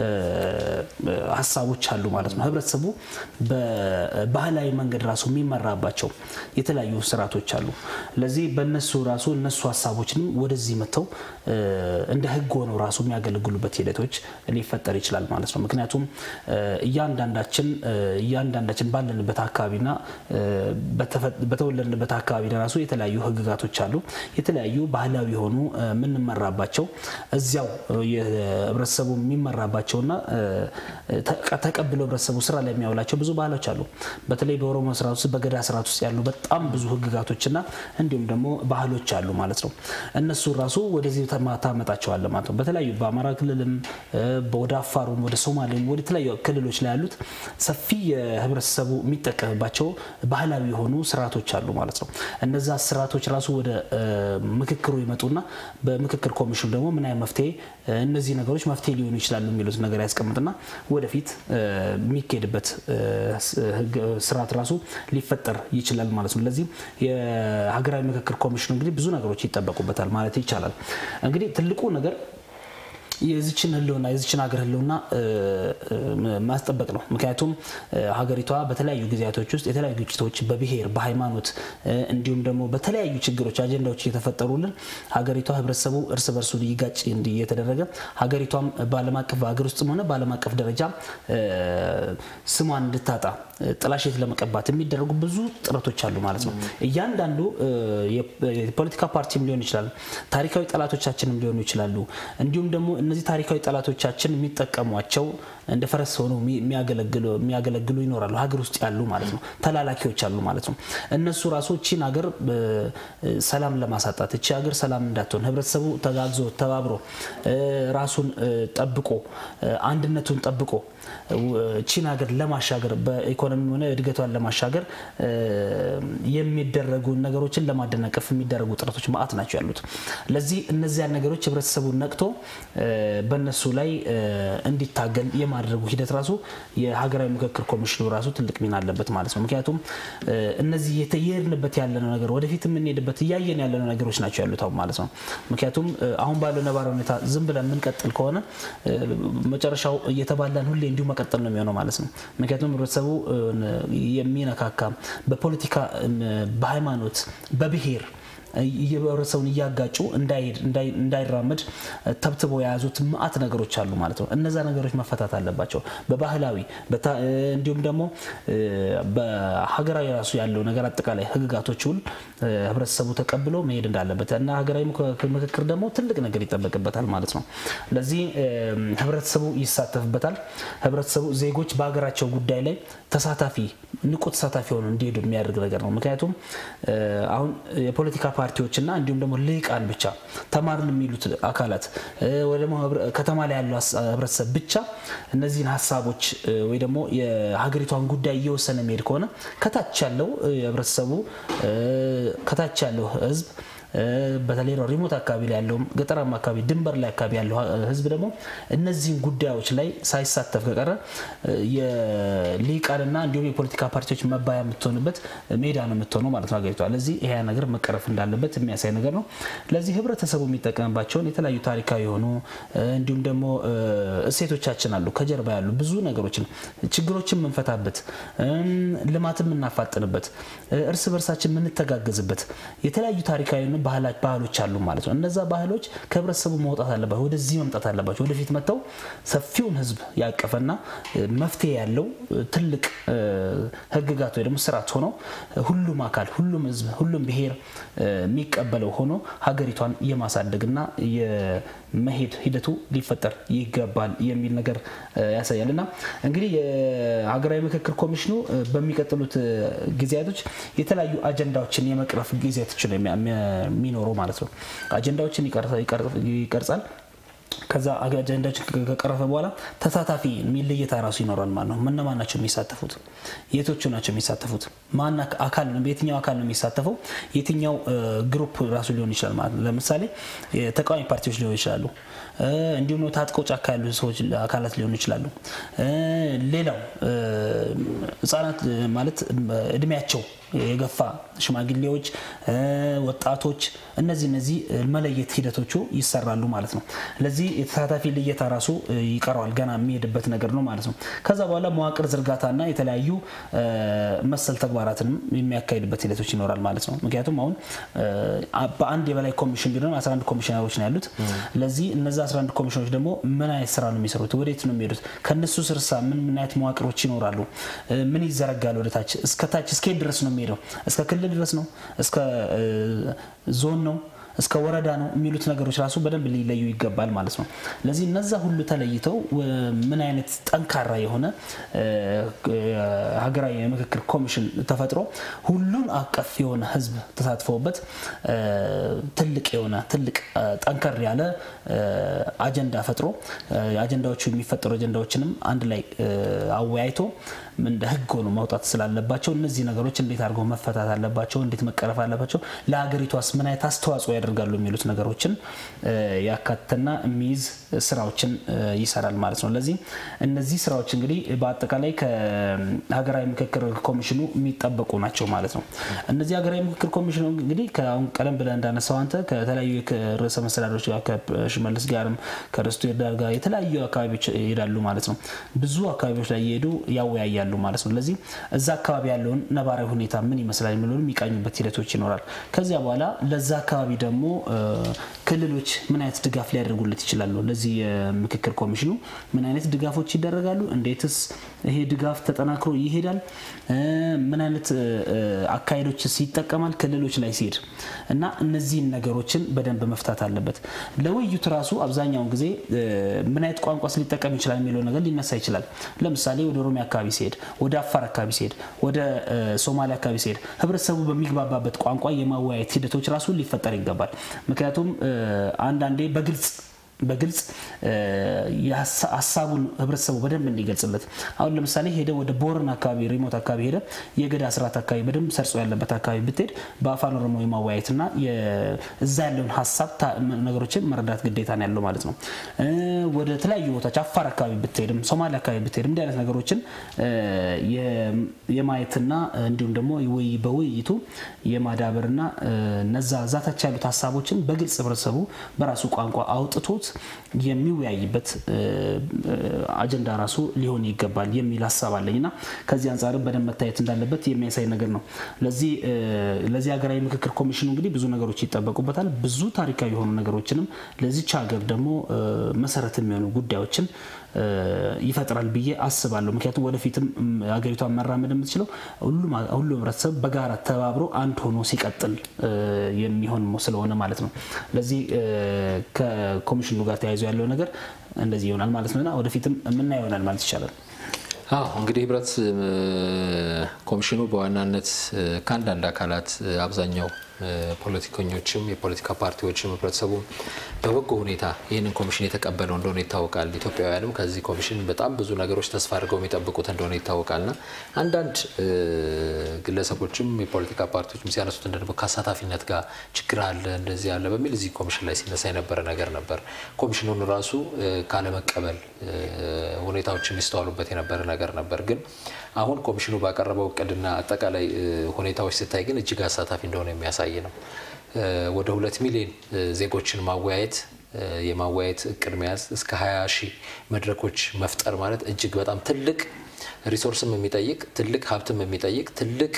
ሀሳቦች አሉ ማለት ነው። ህብረተሰቡ በባህላዊ መንገድ ራሱ የሚመራባቸው የተለያዩ ስርዓቶች አሉ። ለዚህ በእነሱ ራሱ እነሱ ሀሳቦችንም ወደዚህ መጥተው እንደ ህግ ሆነው ራሱ የሚያገለግሉበት ሂደቶች ሊፈጠር ይችላል ማለት ነው። ምክንያቱም እያንዳንዳችን እያንዳንዳችን ባለንበት አካባቢና በተወለድንበት አካባቢ ራሱ የተለያዩ ህግጋቶች አሉ። የተለያዩ ባህላዊ የሆኑ የምንመራባቸው እዚያው የህብረተሰቡ የሚመራባቸውና ተቀብለው ህብረተሰቡ ስራ ላይ የሚያውላቸው ብዙ ባህሎች አሉ። በተለይ በኦሮሞ ስርዓት ውስጥ በገዳ ስርዓት ውስጥ ያሉ በጣም ብዙ ህግጋቶችና እንዲሁም ደግሞ ባህሎች አሉ ማለት ነው። እነሱ ራሱ ወደዚህ ታመጣቸዋለ ማለት ነው። በተለያዩ በአማራ ክልልም ወደ አፋሩም ወደ ሶማሌም ወደ ተለያዩ ክልሎች ላይ ያሉት ሰፊ የህብረተሰቡ የሚጠቀምባቸው ባህላዊ የሆኑ ስርዓቶች አሉ ማለት ነው። እነዛ ስርዓቶች ራሱ ወደ ምክክሩ ይመጡና በምክክር ኮሚሽኑ ደግሞ ምን አይነት መፍትሄ እነዚህ ነገሮች መፍትሄ ሊሆኑ ይችላሉ የሚሉት ነገር ያስቀምጥና ወደፊት የሚካሄድበት ስርዓት ራሱ ሊፈጠር ይችላል ማለት ነው። ለዚህም የሀገራዊ ምክክር ኮሚሽኑ እንግዲህ ብዙ ነገሮች ይጠበቁበታል ማለት ይቻላል። እንግዲህ ትልቁ ነገር የዚችን ህልውና የዚችን ሀገር ህልውና ማስጠበቅ ነው። ምክንያቱም ሀገሪቷ በተለያዩ ጊዜያቶች ውስጥ የተለያዩ ግጭቶች በብሔር በሃይማኖት እንዲሁም ደግሞ በተለያዩ ችግሮች አጀንዳዎች እየተፈጠሩልን ሀገሪቷ ህብረተሰቡ እርስ በርሱ ሊጋጭ እንዲህ እየተደረገ ሀገሪቷም በዓለም አቀፍ በሀገር ውስጥም ሆነ በዓለም አቀፍ ደረጃ ስሟን እንድታጣ ጥላሸት ለመቀባት የሚደረጉ ብዙ ጥረቶች አሉ ማለት ነው። እያንዳንዱ የፖለቲካ ፓርቲም ሊሆን ይችላል፣ ታሪካዊ ጠላቶቻችንም ሊሆኑ ይችላሉ። እንዲሁም ደግሞ እነዚህ ታሪካዊ ጠላቶቻችን የሚጠቀሟቸው እንደ ፈረስ ሆነው የሚያገለግሉ ይኖራሉ። ሀገር ውስጥ ያሉ ማለት ነው፣ ተላላኪዎች አሉ ማለት ነው። እነሱ ራሱ እቺን ሀገር ሰላም ለማሳጣት እቺ ሀገር ሰላም እንዳትሆን ህብረተሰቡ ተጋግዞ ተባብሮ ራሱን ጠብቆ አንድነቱን ጠብቆ ቺን ሀገር ለማሻገር በኢኮኖሚ ሆነ እድገቷን ለማሻገር የሚደረጉ ነገሮችን ለማደናቀፍ የሚደረጉ ጥረቶች ማአት ናቸው ያሉት። ለዚህ እነዚያን ነገሮች ህብረተሰቡ ነቅቶ በእነሱ ላይ እንዲታገል የማድረጉ ሂደት ራሱ የሀገራዊ ምክክር ኮሚሽኑ ራሱ ትልቅ ሚና አለበት ማለት ነው። ምክንያቱም እነዚህ የሄድንበት ያለነው ነገር ወደፊት የምንሄድበት እያየን ያለነው ነገሮች ናቸው ያሉት አሁን ማለት ነው። ምክንያቱም አሁን ባለው ነባራዊ ሁኔታ ዝም ብለን የምንቀጥል ከሆነ መጨረሻው እየተባላን ሁሌ እንዲሁ መቀጠል ነው የሚሆነው ማለት ነው። ምክንያቱም ህብረተሰቡ የሚነካካ በፖለቲካ፣ በሃይማኖት፣ በብሔር የህብረተሰቡን እያጋጩ እንዳይራመድ ተብትበው የያዙት መዓት ነገሮች አሉ ማለት ነው። እነዛ ነገሮች መፈታት አለባቸው። በባህላዊ እንዲሁም ደግሞ በሀገራዊ ራሱ ያለው ነገር አጠቃላይ ህግጋቶች ሁሉ ህብረተሰቡ ተቀብሎ መሄድ እንዳለበት እና ሀገራዊ ምክክር ደግሞ ትልቅ ነገር ይጠበቅበታል ማለት ነው። ለዚህ ህብረተሰቡ ይሳተፍበታል። ህብረተሰቡ ዜጎች በሀገራቸው ጉዳይ ላይ ተሳታፊ ንቁ ተሳታፊ ሆኑ እንዲሄዱ የሚያደርግ ነገር ነው። ምክንያቱም አሁን የፖለቲካ ፓርቲዎችና እንዲሁም ደግሞ ልሂቃን ብቻ ተማርን የሚሉት አካላት ወይ ደግሞ ከተማ ላይ ያለው ህብረተሰብ ብቻ እነዚህን ሀሳቦች ወይ ደግሞ የሀገሪቷን ጉዳይ እየወሰነ የሚሄድ ከሆነ ከታች ያለው የህብረተሰቡ ከታች ያለው ህዝብ በተለይ ሪሞት አካባቢ ላይ ያለውም ገጠራማ አካባቢ ድንበር ላይ አካባቢ ያለው ህዝብ ደግሞ እነዚህን ጉዳዮች ላይ ሳይሳተፍ ከቀረ የሊቃንና እንዲሁም የፖለቲካ ፓርቲዎች መባያ የምትሆንበት ሜዳ ነው የምትሆነው ማለት ነው ሀገሪቷ። ለዚህ ይሄ ነገር መቀረፍ እንዳለበት የሚያሳይ ነገር ነው። ለዚህ ህብረተሰቡ የሚጠቀምባቸውን የተለያዩ ታሪካዊ የሆኑ እንዲሁም ደግሞ እሴቶቻችን አሉ፣ ከጀርባ ያሉ ብዙ ነገሮችን ችግሮችን የምንፈታበት፣ ልማትን የምናፋጥንበት፣ እርስ በርሳችን የምንተጋገዝበት የተለያዩ ታሪካዊ ባህሎች አሉ ማለት ነው። እነዛ ባህሎች ከህብረተሰቡ መውጣት አለባቸው፣ ወደዚህ መምጣት አለባቸው። ወደፊት መጥተው ሰፊውን ህዝብ ያቀፈና መፍትሄ ያለው ትልቅ ህግጋት ወይ ደግሞ ስርዓት ሆኖ ሁሉም አካል፣ ሁሉም ህዝብ፣ ሁሉም ብሔር የሚቀበለው ሆኖ ሀገሪቷን የማሳደግና የመሄድ ሂደቱ ሊፈጠር ይገባል የሚል ነገር ያሳያል እና እንግዲህ የሀገራዊ ምክክር ኮሚሽኑ በሚቀጥሉት ጊዜያቶች የተለያዩ አጀንዳዎችን የመቅረፍ ጊዜያቶች ነው የሚኖረው ማለት ነው። አጀንዳዎችን ይቀርጻል። ከዛ አጀንዳዎችን ከቀረፈ በኋላ ተሳታፊ የሚለየታ ራሱ ይኖራል ማለት ነው። እነማን ናቸው የሚሳተፉት? የቶቹ ናቸው የሚሳተፉት? ማን አካል ነው? የትኛው አካል ነው የሚሳተፈው? የትኛው ግሩፕ ራሱ ሊሆን ይችላል ማለት ነው። ለምሳሌ ተቃዋሚ ፓርቲዎች ሊሆኑ ይችላሉ። እንዲሁም ታጥቀው ጫካ ያሉ ሰዎች አካላት ሊሆኑ ይችላሉ። ሌላው ህጻናት ማለት እድሜያቸው የገፋ ሽማግሌዎች፣ ወጣቶች እነዚህ እነዚህ መለየት ሂደቶቹ ይሰራሉ ማለት ነው። ለዚህ የተሳታፊ ልየታ ራሱ ይቀረዋል ገና የሚሄድበት ነገር ነው ማለት ነው። ከዛ በኋላ መዋቅር ዝርጋታና የተለያዩ መሰል ተግባራትንም የሚያካሂድበት ሂደቶች ይኖራል ማለት ነው። ምክንያቱም አሁን በአንድ የበላይ ኮሚሽን ቢሆንም 11 ኮሚሽነሮች ነው ያሉት። ለዚህ እነዚ 11 ኮሚሽኖች ደግሞ ምን አይነት ስራ ነው የሚሰሩት? ወዴት ነው የሚሄዱት? ከነሱ ስርሳ ምን ምን አይነት መዋቅሮች ይኖራሉ? ምን ይዘረጋል? ወደታች እስከታች እስከ ድረስ ነው የሚሄደው? እስከ ክልል ድረስ ነው? እስከ ዞን ነው እስከ ወረዳ ነው የሚሉት ነገሮች ራሱ በደንብ ሊለዩ ይገባል ማለት ነው። ለዚህ እነዛ ሁሉ ተለይተው ምን አይነት ጠንካራ የሆነ ሀገራዊ የምክክር ኮሚሽን ተፈጥሮ ሁሉን አቀፍ የሆነ ሕዝብ ተሳትፎበት ትልቅ የሆነ ትልቅ ጠንከር ያለ አጀንዳ ፈጥሮ አጀንዳዎቹ የሚፈጠሩ አጀንዳዎችንም አንድ ላይ አወያይቶ እንደ ህግ ሆኖ መውጣት ስላለባቸው እነዚህ ነገሮች እንዴት አድርገው መፈታት አለባቸው፣ እንዴት መቀረፍ አለባቸው፣ ለሀገሪቷስ ምን አይነት አስተዋጽኦ ያደርጋሉ የሚሉት ነገሮችን ያካተና የሚይዝ ስራዎችን ይሰራል ማለት ነው። ለዚህ እነዚህ ስራዎች እንግዲህ በአጠቃላይ ከሀገራዊ ምክክር ኮሚሽኑ የሚጠበቁ ናቸው ማለት ነው። እነዚህ ሀገራዊ ምክክር ኮሚሽኑ እንግዲህ ከአሁን ቀደም ብለህ እንዳነሳው አንተ ከተለያዩ ርዕሰ መስተዳድሮች ጋር ከሽመልስ ጋርም ከርስቱ ይርዳል ጋር የተለያዩ አካባቢዎች ይሄዳሉ ማለት ነው። ብዙ አካባቢዎች ላይ እየሄዱ ያወያያሉ ይወያያሉ ማለት ነው። ለዚህ እዛ አካባቢ ያለውን ነባራዊ ሁኔታ ምን ይመስላል የሚለውን የሚቃኙበት ሂደቶች ይኖራል። ከዚያ በኋላ ለዛ አካባቢ ደግሞ ክልሎች ምን አይነት ድጋፍ ሊያደርጉለት ይችላሉ? ለዚህ የምክክር ኮሚሽኑ ምን አይነት ድጋፎች ይደረጋሉ? እንዴትስ ይሄ ድጋፍ ተጠናክሮ ይሄዳል? ምን አይነት አካሄዶችስ ይጠቀማል ክልሎች ላይ ሲሄድ እና እነዚህን ነገሮችን በደንብ መፍታት አለበት። ለውይይቱ ራሱ አብዛኛውን ጊዜ ምን አይነት ቋንቋስ ሊጠቀም ይችላል የሚለው ነገር ሊነሳ ይችላል። ለምሳሌ ወደ ኦሮሚያ አካባቢ ሲሄድ፣ ወደ አፋር አካባቢ ሲሄድ፣ ወደ ሶማሊያ አካባቢ ሲሄድ ህብረተሰቡ በሚግባባበት ቋንቋ የማወያየት ሂደቶች ራሱ ሊፈጠር ይገባል። ምክንያቱም አንዳንዴ በግልጽ በግልጽ ሀሳቡን ህብረተሰቡ በደንብ እንዲገልጽለት አሁን ለምሳሌ ሄደ ወደ ቦረን አካባቢ ሪሞት አካባቢ ሄደ የገዳ ስርዓት አካባቢ በደንብ ሰርጾ ያለበት አካባቢ ብትሄድ በአፋን ኦሮሞ የማወያየትና እዛ ያለውን ሀሳብ ነገሮችን መረዳት ግዴታ ነው ያለው ማለት ነው። ወደ ተለያዩ ቦታዎች አፋር አካባቢ ብትሄድም ሶማሊያ አካባቢ ብትሄድም እንዲህ አይነት ነገሮችን የማየትና እንዲሁም ደግሞ በውይይቱ የማዳበርና እነዛ ዛታች ያሉት ሀሳቦችን በግልጽ ህብረተሰቡ በራሱ ቋንቋ አውጥቶት የሚወያይበት አጀንዳ ራሱ ሊሆን ይገባል የሚል ሀሳብ አለኝ እና ከዚህ አንጻርም በደንብ መታየት እንዳለበት የሚያሳይ ነገር ነው። ለዚህ ለዚህ ሀገራዊ ምክክር ኮሚሽኑ እንግዲህ ብዙ ነገሮች ይጠበቁበታል። ብዙ ታሪካዊ የሆኑ ነገሮችንም ለዚች ሀገር ደግሞ መሰረት የሚሆኑ ጉዳዮችን ይፈጥራል ብዬ አስባለሁ። ምክንያቱም ወደፊትም ሀገሪቷን መራመድ የምትችለው ሁሉም ህብረተሰብ በጋራ ተባብሮ አንድ ሆኖ ሲቀጥል የሚሆን ስለሆነ ማለት ነው። ለዚህ ከኮሚሽኑ ጋር ተያይዞ ያለው ነገር እንደዚህ ይሆናል ማለት ነውና ወደፊትም የምናየው ይሆናል ማለት ይቻላል። አዎ እንግዲህ ህብረት ኮሚሽኑ በዋናነት ከአንዳንድ አካላት አብዛኛው ፖለቲከኞችም የፖለቲካ ፓርቲዎችም ህብረተሰቡም በበጎ ሁኔታ ይህንን ኮሚሽን የተቀበለው እንደሆነ ይታወቃል። ኢትዮጵያውያንም ከዚህ ኮሚሽን በጣም ብዙ ነገሮች ተስፋ አድርገው የሚጠብቁት እንደሆነ ይታወቃልና አንዳንድ ግለሰቦችም የፖለቲካ ፓርቲዎችም ሲያነሱት እንደ ደግሞ ከአሳታፊነት ጋር ችግር አለ እንደዚህ አለ በሚል እዚህ ኮሚሽን ላይ ሲነሳ የነበረ ነገር ነበር። ኮሚሽኑን ራሱ ካለመቀበል ሁኔታዎች የሚስተዋሉበት የነበረ ነገር ነበር ግን አሁን ኮሚሽኑ ባቀረበው እቅድና አጠቃላይ ሁኔታዎች ስታይ ግን እጅግ አሳታፊ እንደሆነ የሚያሳይ ነው። ወደ ሁለት ሚሊዮን ዜጎችን ማወያየት የማወያየት እቅድ መያዝ እስከ 20 ሺህ መድረኮች መፍጠር ማለት እጅግ በጣም ትልቅ ሪሶርስም የሚጠይቅ ትልቅ ሀብትም የሚጠይቅ ትልቅ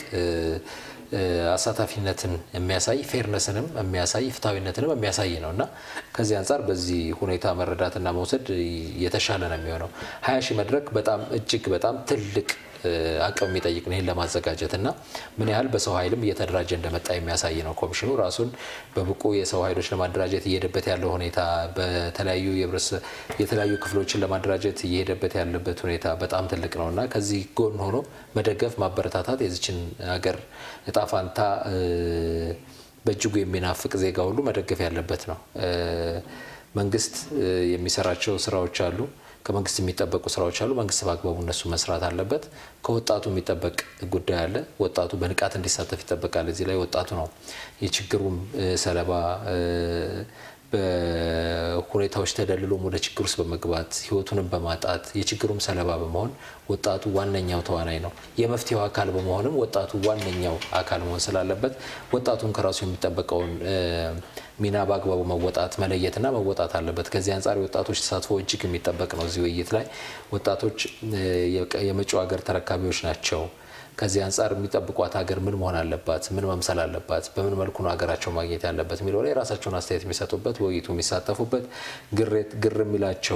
አሳታፊነትን የሚያሳይ ፌርነስንም የሚያሳይ ፍትሐዊነትንም የሚያሳይ ነው እና ከዚህ አንጻር በዚህ ሁኔታ መረዳትና መውሰድ የተሻለ ነው የሚሆነው። ሀያ ሺህ መድረክ በጣም እጅግ በጣም ትልቅ አቅም የሚጠይቅ ነው ይህን ለማዘጋጀት እና ምን ያህል በሰው ኃይልም እየተደራጀ እንደመጣ የሚያሳይ ነው። ኮሚሽኑ ራሱን በብቁ የሰው ኃይሎች ለማደራጀት እየሄደበት ያለው ሁኔታ በተለያዩ የተለያዩ ክፍሎችን ለማደራጀት እየሄደበት ያለበት ሁኔታ በጣም ትልቅ ነው እና ከዚህ ጎን ሆኖ መደገፍ፣ ማበረታታት የዚችን ሀገር እጣ ፋንታ በእጅጉ የሚናፍቅ ዜጋ ሁሉ መደገፍ ያለበት ነው። መንግስት የሚሰራቸው ስራዎች አሉ። ከመንግስት የሚጠበቁ ስራዎች አሉ። መንግስት በአግባቡ እነሱ መስራት አለበት። ከወጣቱ የሚጠበቅ ጉዳይ አለ። ወጣቱ በንቃት እንዲሳተፍ ይጠበቃል። እዚህ ላይ ወጣቱ ነው የችግሩም ሰለባ በሁኔታዎች ተደልሎም ወደ ችግር ውስጥ በመግባት ህይወቱንም በማጣት የችግሩም ሰለባ በመሆን ወጣቱ ዋነኛው ተዋናይ ነው። የመፍትሄው አካል በመሆንም ወጣቱ ዋነኛው አካል መሆን ስላለበት ወጣቱን ከራሱ የሚጠበቀውን ሚና በአግባቡ መወጣት መለየትና መወጣት አለበት። ከዚህ አንጻር የወጣቶች ተሳትፎ እጅግ የሚጠበቅ ነው። እዚህ ውይይት ላይ ወጣቶች የመጪው ሀገር ተረካቢዎች ናቸው። ከዚህ አንጻር የሚጠብቋት ሀገር ምን መሆን አለባት? ምን መምሰል አለባት? በምን መልኩ ነው ሀገራቸው ማግኘት ያለበት የሚለው ላይ የራሳቸውን አስተያየት የሚሰጡበት በውይይቱ የሚሳተፉበት ግር የሚላቸው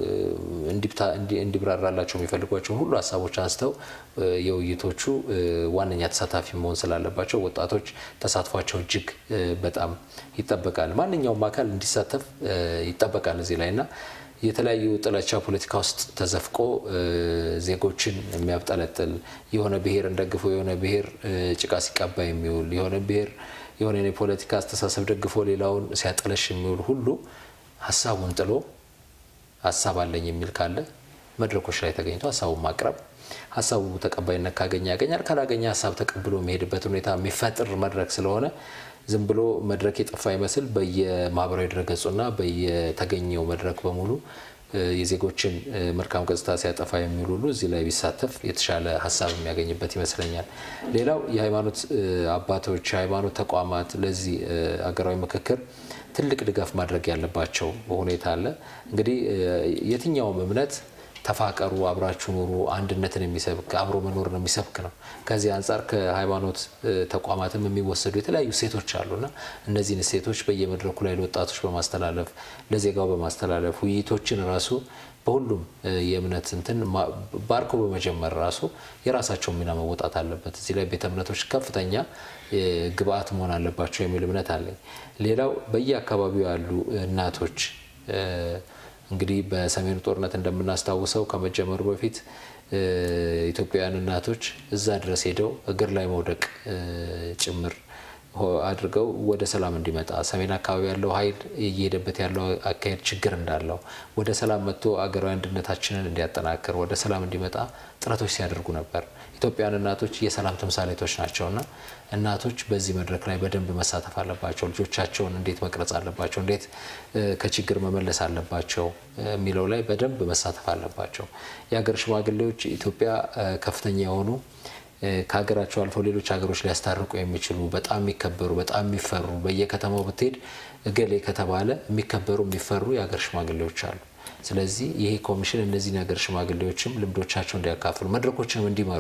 እንዲብራራላቸው የሚፈልጓቸውን ሁሉ ሀሳቦች አንስተው የውይይቶቹ ዋነኛ ተሳታፊ መሆን ስላለባቸው ወጣቶች ተሳትፏቸው እጅግ በጣም ይጠበቃል። ማንኛውም አካል እንዲሳተፍ ይጠበቃል እዚህ ላይ እና የተለያዩ ጥላቻ ፖለቲካ ውስጥ ተዘፍቆ ዜጎችን የሚያብጠለጥል የሆነ ብሔርን ደግፎ የሆነ ብሔር ጭቃ ሲቀባ የሚውል የሆነ ብሔር የሆነ የፖለቲካ አስተሳሰብ ደግፎ ሌላውን ሲያጠለሽ የሚውል ሁሉ ሀሳቡን ጥሎ ሀሳብ አለኝ የሚል ካለ መድረኮች ላይ ተገኝቶ ሀሳቡን ማቅረብ ሀሳቡ ተቀባይነት ካገኘ ያገኛል፣ ካላገኘ ሀሳብ ተቀብሎ የሚሄድበት ሁኔታ የሚፈጥር መድረክ ስለሆነ ዝም ብሎ መድረክ የጠፋ ይመስል በየማህበራዊ ድረገጹና በየተገኘው መድረክ በሙሉ የዜጎችን መልካም ገጽታ ሲያጠፋ የሚውል ሁሉ እዚህ ላይ ቢሳተፍ የተሻለ ሀሳብ የሚያገኝበት ይመስለኛል። ሌላው የሃይማኖት አባቶች፣ የሃይማኖት ተቋማት ለዚህ አገራዊ ምክክር ትልቅ ድጋፍ ማድረግ ያለባቸው ሁኔታ አለ። እንግዲህ የትኛውም እምነት ተፋቀሩ፣ አብራችሁ ኑሩ፣ አንድነትን የሚሰብክ አብሮ መኖርን የሚሰብክ ነው። ከዚህ አንጻር ከሃይማኖት ተቋማትም የሚወሰዱ የተለያዩ እሴቶች አሉና እነዚህን እሴቶች በየመድረኩ ላይ ለወጣቶች በማስተላለፍ ለዜጋው በማስተላለፍ ውይይቶችን ራሱ በሁሉም የእምነት እንትን ባርኮ በመጀመር ራሱ የራሳቸውን ሚና መወጣት አለበት። እዚህ ላይ ቤተ እምነቶች ከፍተኛ ግብአት መሆን አለባቸው የሚል እምነት አለኝ። ሌላው በየአካባቢው ያሉ እናቶች እንግዲህ በሰሜኑ ጦርነት እንደምናስታውሰው ከመጀመሩ በፊት ኢትዮጵያውያን እናቶች እዛ ድረስ ሄደው እግር ላይ መውደቅ ጭምር አድርገው ወደ ሰላም እንዲመጣ ሰሜን አካባቢ ያለው ኃይል እየሄደበት ያለው አካሄድ ችግር እንዳለው ወደ ሰላም መጥቶ አገራዊ አንድነታችንን እንዲያጠናክር ወደ ሰላም እንዲመጣ ጥረቶች ሲያደርጉ ነበር። ኢትዮጵያውያን እናቶች የሰላም ተምሳሌቶች ናቸውና እናቶች በዚህ መድረክ ላይ በደንብ መሳተፍ አለባቸው። ልጆቻቸውን እንዴት መቅረጽ አለባቸው፣ እንዴት ከችግር መመለስ አለባቸው የሚለው ላይ በደንብ መሳተፍ አለባቸው። የሀገር ሽማግሌዎች ኢትዮጵያ ከፍተኛ የሆኑ ከሀገራቸው አልፈው ሌሎች ሀገሮች ሊያስታርቁ የሚችሉ በጣም የሚከበሩ በጣም የሚፈሩ በየከተማው ብትሄድ እገሌ ከተባለ የሚከበሩ የሚፈሩ የሀገር ሽማግሌዎች አሉ። ስለዚህ ይሄ ኮሚሽን እነዚህን የሀገር ሽማግሌዎችም ልምዶቻቸው እንዲያካፍሉ መድረኮችንም እንዲመሩ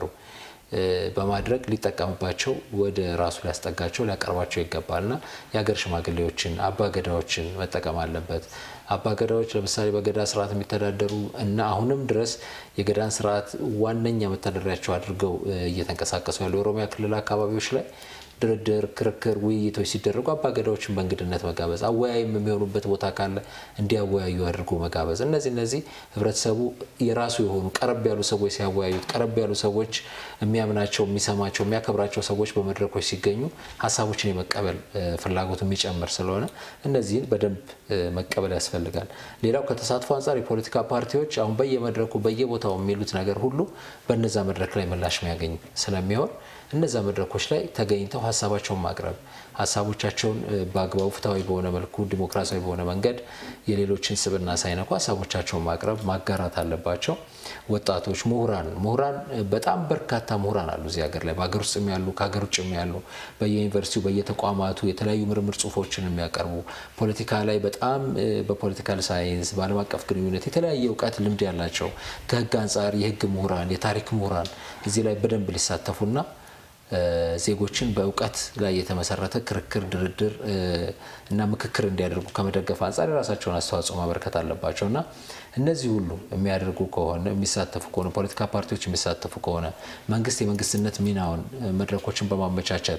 በማድረግ ሊጠቀምባቸው ወደ ራሱ ሊያስጠጋቸው ሊያቀርባቸው ይገባልና የሀገር ሽማግሌዎችን አባገዳዎችን መጠቀም አለበት። አባገዳዎች ለምሳሌ በገዳ ስርዓት የሚተዳደሩ እና አሁንም ድረስ የገዳን ስርዓት ዋነኛ መተዳደሪያቸው አድርገው እየተንቀሳቀሱ ያሉ የኦሮሚያ ክልል አካባቢዎች ላይ ድርድር፣ ክርክር፣ ውይይቶች ሲደረጉ አባገዳዎችን በእንግድነት መጋበዝ፣ አወያይም የሚሆኑበት ቦታ ካለ እንዲያወያዩ አድርጎ መጋበዝ። እነዚህ እነዚህ ህብረተሰቡ የራሱ የሆኑ ቀረብ ያሉ ሰዎች ሲያወያዩት፣ ቀረብ ያሉ ሰዎች የሚያምናቸው፣ የሚሰማቸው፣ የሚያከብራቸው ሰዎች በመድረኮች ሲገኙ ሀሳቦችን የመቀበል ፍላጎቱ የሚጨምር ስለሆነ እነዚህን በደንብ መቀበል ያስፈልጋል። ሌላው ከተሳትፎ አንጻር የፖለቲካ ፓርቲዎች አሁን በየመድረኩ በየቦታው የሚሉት ነገር ሁሉ በነዛ መድረክ ላይ ምላሽ የሚያገኝ ስለሚሆን እነዛ መድረኮች ላይ ተገኝተው ሀሳባቸውን ማቅረብ ሀሳቦቻቸውን በአግባቡ ፍትሐዊ በሆነ መልኩ ዲሞክራሲያዊ በሆነ መንገድ የሌሎችን ስብዕና ሳይነኩ ሀሳቦቻቸውን ማቅረብ ማጋራት አለባቸው። ወጣቶች፣ ምሁራን ምሁራን በጣም በርካታ ምሁራን አሉ እዚህ ሀገር ላይ በሀገር ውስጥም ያሉ ከሀገር ውጭም ያሉ በየዩኒቨርሲቲው በየተቋማቱ የተለያዩ ምርምር ጽሁፎችን የሚያቀርቡ ፖለቲካ ላይ በጣም በፖለቲካል ሳይንስ በዓለም አቀፍ ግንኙነት የተለያየ እውቀት ልምድ ያላቸው ከህግ አንጻር የህግ ምሁራን የታሪክ ምሁራን እዚህ ላይ በደንብ ሊሳተፉና ዜጎችን በእውቀት ላይ የተመሰረተ ክርክር፣ ድርድር እና ምክክር እንዲያደርጉ ከመደገፍ አንጻር የራሳቸውን አስተዋጽኦ ማበረከት አለባቸው እና እነዚህ ሁሉ የሚያደርጉ ከሆነ የሚሳተፉ ከሆነ ፖለቲካ ፓርቲዎች የሚሳተፉ ከሆነ መንግስት የመንግስትነት ሚናውን መድረኮችን በማመቻቸት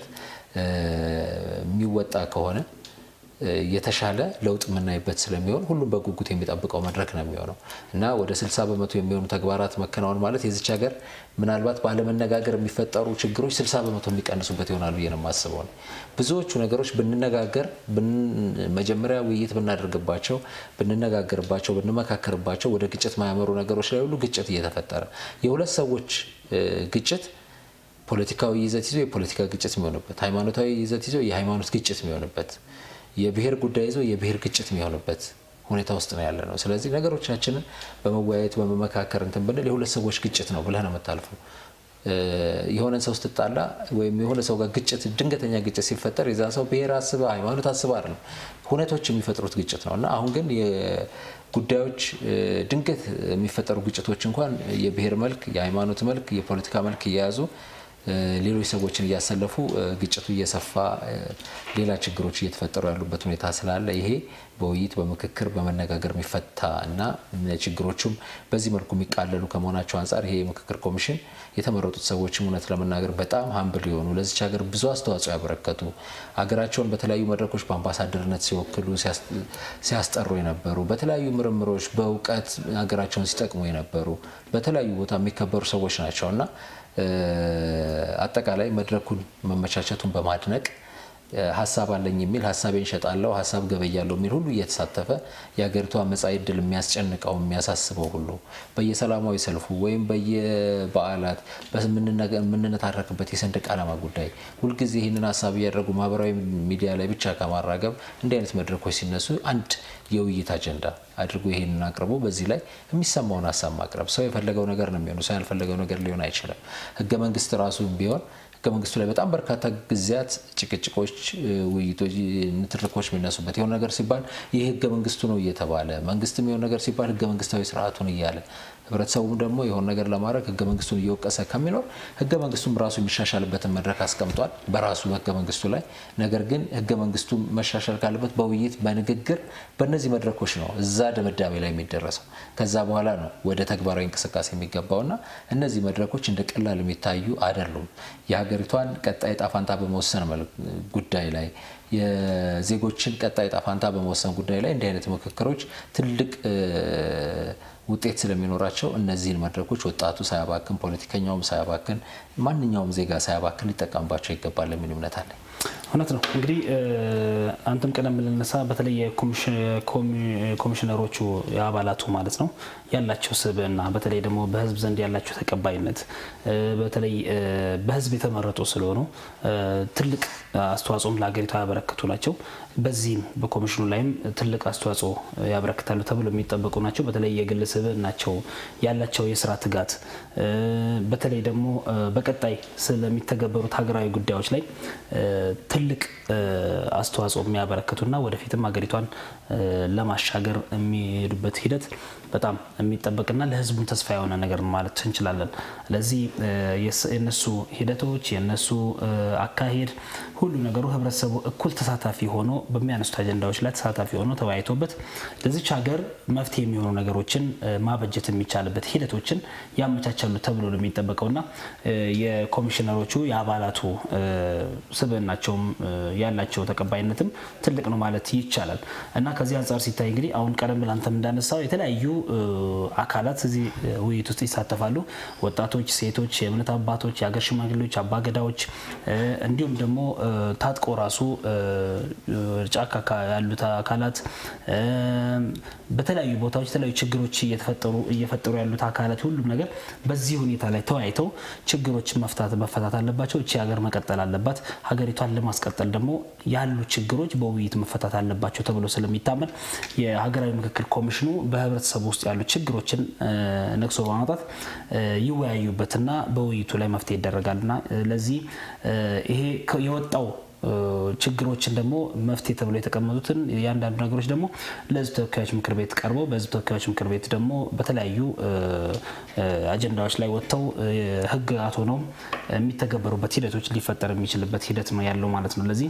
የሚወጣ ከሆነ የተሻለ ለውጥ የምናይበት ስለሚሆን ሁሉም በጉጉት የሚጠብቀው መድረክ ነው የሚሆነው እና ወደ 60 በመቶ የሚሆኑ ተግባራት መከናወን ማለት የዚች ሀገር ምናልባት ባለመነጋገር የሚፈጠሩ ችግሮች 60 በመቶ የሚቀንሱበት ይሆናል ብዬ ነው የማስበው። ብዙዎቹ ነገሮች ብንነጋገር፣ መጀመሪያ ውይይት ብናደርግባቸው፣ ብንነጋገርባቸው፣ ብንመካከርባቸው ወደ ግጭት ማያመሩ ነገሮች ላይ ሁሉ ግጭት እየተፈጠረ የሁለት ሰዎች ግጭት ፖለቲካዊ ይዘት ይዞ የፖለቲካ ግጭት የሚሆንበት፣ ሃይማኖታዊ ይዘት ይዞ የሃይማኖት ግጭት የሚሆንበት የብሔር ጉዳይ ይዞ የብሔር ግጭት የሚሆንበት ሁኔታ ውስጥ ነው ያለ ነው። ስለዚህ ነገሮቻችንን በመወያየት በመመካከር እንትን ብንል የሁለት ሰዎች ግጭት ነው ብለህ ነው የምታልፈው። የሆነን ሰው ስትጣላ ወይም የሆነ ሰው ጋር ግጭት ድንገተኛ ግጭት ሲፈጠር የዛ ሰው ብሔር አስበ ሃይማኖት አስበ አይደለም ሁነቶች የሚፈጥሩት ግጭት ነው እና አሁን ግን ጉዳዮች ድንገት የሚፈጠሩ ግጭቶች እንኳን የብሔር መልክ፣ የሃይማኖት መልክ፣ የፖለቲካ መልክ እየያዙ ሌሎች ሰዎችን እያሰለፉ ግጭቱ እየሰፋ ሌላ ችግሮች እየተፈጠሩ ያሉበት ሁኔታ ስላለ ይሄ በውይይት በምክክር በመነጋገር የሚፈታ እና ችግሮቹም በዚህ መልኩ የሚቃለሉ ከመሆናቸው አንጻር ይሄ የምክክር ኮሚሽን የተመረጡት ሰዎችም እውነት ለመናገር በጣም ሀምብል የሆኑ ለዚች ሀገር ብዙ አስተዋጽኦ ያበረከቱ ሀገራቸውን በተለያዩ መድረኮች በአምባሳደርነት ሲወክሉ ሲያስጠሩ የነበሩ በተለያዩ ምርምሮች በእውቀት ሀገራቸውን ሲጠቅሙ የነበሩ በተለያዩ ቦታ የሚከበሩ ሰዎች ናቸው እና አጠቃላይ መድረኩን መመቻቸቱን በማድነቅ ሀሳብ አለኝ የሚል ሀሳቤን እሸጣለሁ፣ ሀሳብ ገበያለሁ የሚል ሁሉ እየተሳተፈ የሀገሪቷ መጻኢ ዕድል የሚያስጨንቀው የሚያሳስበው ሁሉ በየሰላማዊ ሰልፉ ወይም በየበዓላት የምንነታረክበት የሰንደቅ ዓላማ ጉዳይ ሁልጊዜ ይህንን ሀሳብ እያደረጉ ማህበራዊ ሚዲያ ላይ ብቻ ከማራገብ እንዲህ አይነት መድረኮች ሲነሱ አንድ የውይይት አጀንዳ አድርጎ ይሄንን አቅርቦ በዚህ ላይ የሚሰማውን ሀሳብ ማቅረብ። ሰው የፈለገው ነገር ነው የሚሆኑ፣ ሰው ያልፈለገው ነገር ሊሆን አይችልም። ህገ መንግስት ራሱ ቢሆን ህገ መንግስቱ ላይ በጣም በርካታ ጊዜያት ጭቅጭቆች፣ ውይይቶች፣ ንትርኮች የሚነሱበት የሆነ ነገር ሲባል ይህ ህገ መንግስቱ ነው እየተባለ መንግስትም የሆነ ነገር ሲባል ህገ መንግስታዊ ስርዓቱን እያለ ህብረተሰቡም ደግሞ የሆነ ነገር ለማድረግ ህገ መንግስቱን እየወቀሰ ከሚኖር ህገ መንግስቱም ራሱ የሚሻሻልበትን መድረክ አስቀምጧል በራሱ ህገ መንግስቱ ላይ። ነገር ግን ህገ መንግስቱ መሻሻል ካለበት በውይይት በንግግር በእነዚህ መድረኮች ነው እዛ ድምዳሜ ላይ የሚደረሰው። ከዛ በኋላ ነው ወደ ተግባራዊ እንቅስቃሴ የሚገባውና እነዚህ መድረኮች እንደ ቀላል የሚታዩ አይደሉም። የሀገሪቷን ቀጣይ ጣፋንታ በመወሰን ጉዳይ ላይ የዜጎችን ቀጣይ ጣፋንታ በመወሰን ጉዳይ ላይ እንዲህ አይነት ምክክሮች ትልቅ ውጤት ስለሚኖራቸው እነዚህን መድረኮች ወጣቱ ሳያባክን፣ ፖለቲከኛውም ሳያባክን፣ ማንኛውም ዜጋ ሳያባክን ሊጠቀምባቸው ይገባል የሚል እምነት አለኝ። እውነት ነው። እንግዲህ አንተም ቀደም ብለነሳ በተለይ የኮሚሽነሮቹ የአባላቱ ማለት ነው ያላቸው ስብዕና በተለይ ደግሞ በህዝብ ዘንድ ያላቸው ተቀባይነት በተለይ በህዝብ የተመረጡ ስለሆኑ ትልቅ አስተዋጽኦም ለሀገሪቷ ያበረክቱ ናቸው። በዚህም በኮሚሽኑ ላይም ትልቅ አስተዋጽኦ ያበረክታሉ ተብሎ የሚጠበቁ ናቸው። በተለይ የግል ስብዕናቸው ያላቸው የስራ ትጋት በተለይ ደግሞ በቀጣይ ስለሚተገበሩት ሀገራዊ ጉዳዮች ላይ ትልቅ አስተዋጽኦ የሚያበረክቱና ወደፊትም ሀገሪቷን ለማሻገር የሚሄዱበት ሂደት በጣም የሚጠበቅና ለህዝቡም ተስፋ የሆነ ነገር ማለት እንችላለን። ለዚህ የነሱ ሂደቶች የነሱ አካሄድ ሁሉ ነገሩ ህብረተሰቡ እኩል ተሳታፊ ሆኖ በሚያነሱት አጀንዳዎች ላይ ተሳታፊ ሆኖ ተወያይቶበት ለዚች ሀገር መፍትሄ የሚሆኑ ነገሮችን ማበጀት የሚቻልበት ሂደቶችን ያመቻቻሉ ተብሎ ነው የሚጠበቀውና የኮሚሽነሮቹ የአባላቱ ስብዕናቸውም ያላቸው ተቀባይነትም ትልቅ ነው ማለት ይቻላል እና ከዚህ አንጻር ሲታይ እንግዲህ አሁን ቀደም ብለህ አንተም እንዳነሳው የተለያዩ አካላት እዚህ ውይይት ውስጥ ይሳተፋሉ። ወጣቶች፣ ሴቶች፣ የእምነት አባቶች፣ የሀገር ሽማግሌዎች፣ አባገዳዎች እንዲሁም ደግሞ ታጥቆ ራሱ ጫካ ያሉት አካላት በተለያዩ ቦታዎች የተለያዩ ችግሮች እየፈጠሩ ያሉት አካላት ሁሉም ነገር በዚህ ሁኔታ ላይ ተወያይተው ችግሮችን መፍታት መፈታት አለባቸው። እቺ ሀገር መቀጠል አለባት። ሀገሪቷን ለማስቀጠል ደግሞ ያሉ ችግሮች በውይይት መፈታት አለባቸው ተብሎ ስለሚታመን የሀገራዊ ምክክር ኮሚሽኑ በህብረተሰቡ ውስጥ ያሉ ችግሮችን ነቅሶ በማውጣት ይወያዩበትና በውይይቱ ላይ መፍትሄ ይደረጋልና ለዚህ ይሄ የወጣው ችግሮችን ደግሞ መፍትሄ ተብሎ የተቀመጡትን የአንዳንዱ ነገሮች ደግሞ ለህዝብ ተወካዮች ምክር ቤት ቀርበው በህዝብ ተወካዮች ምክር ቤት ደግሞ በተለያዩ አጀንዳዎች ላይ ወጥተው ህግጋት ሆነው የሚተገበሩበት ሂደቶች ሊፈጠር የሚችልበት ሂደት ነው ያለው ማለት ነው። ለዚህ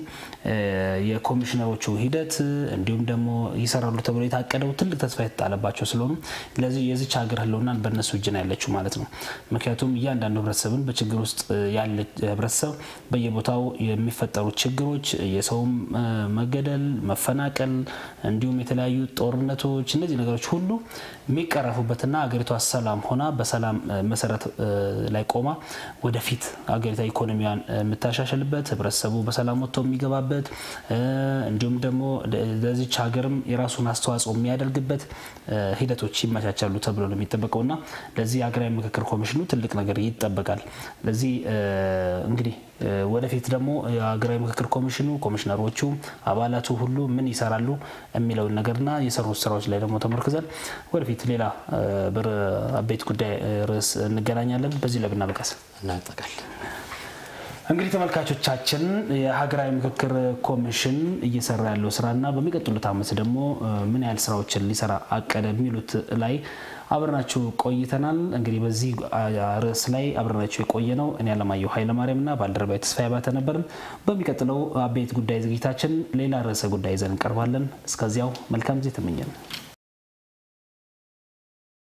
የኮሚሽነሮቹ ሂደት እንዲሁም ደግሞ ይሰራሉ ተብሎ የታቀደው ትልቅ ተስፋ የተጣለባቸው ስለሆኑ ለዚህ የዚች ሀገር ህልውናን በእነሱ እጅ ነው ያለችው ማለት ነው። ምክንያቱም እያንዳንዱ ህብረተሰብን በችግር ውስጥ ያለ ህብረተሰብ በየቦታው የሚፈጠሩ ችግሮች የሰውም መገደል፣ መፈናቀል እንዲሁም የተለያዩ ጦርነቶች እነዚህ ነገሮች ሁሉ የሚቀረፉበትና ሀገሪቷ ሰላም ሆና በሰላም መሰረት ላይ ቆማ ወደፊት ሀገሪቷ ኢኮኖሚዋን የምታሻሽልበት ህብረተሰቡ በሰላም ወጥቶ የሚገባበት እንዲሁም ደግሞ ለዚች ሀገርም የራሱን አስተዋጽኦ የሚያደርግበት ሂደቶች ይመቻቻሉ ተብሎ ነው የሚጠበቀውና ለዚህ ሀገራዊ ምክክር ኮሚሽኑ ትልቅ ነገር ይጠበቃል። ለዚህ እንግዲህ ወደፊት ደግሞ የሀገራዊ ምክክር ኮሚሽኑ ኮሚሽነሮቹ፣ አባላቱ ሁሉ ምን ይሰራሉ የሚለውን ነገርና የሰሩት ስራዎች ላይ ደግሞ ተመርክዘን ወደፊት ሌላ ብር አበይት ጉዳይ ርዕስ እንገናኛለን። በዚህ ላይ ብናበቃስ እናጠቃል። እንግዲህ ተመልካቾቻችን የሀገራዊ ምክክር ኮሚሽን እየሰራ ያለው ስራና በሚቀጥሉት ዓመት ደግሞ ምን ያህል ስራዎችን ሊሰራ አቀደ የሚሉት ላይ አብረናችሁ ቆይተናል። እንግዲህ በዚህ ርዕስ ላይ አብረናችሁ የቆየ ነው እኔ አለማየሁ ኃይለማርያምና ባልደረባዊ ተስፋዬ ባተ ነበርን። በሚቀጥለው አበይት ጉዳይ ዝግጅታችን ሌላ ርዕሰ ጉዳይ ይዘን እንቀርባለን። እስከዚያው መልካም ጊዜ ተመኘን።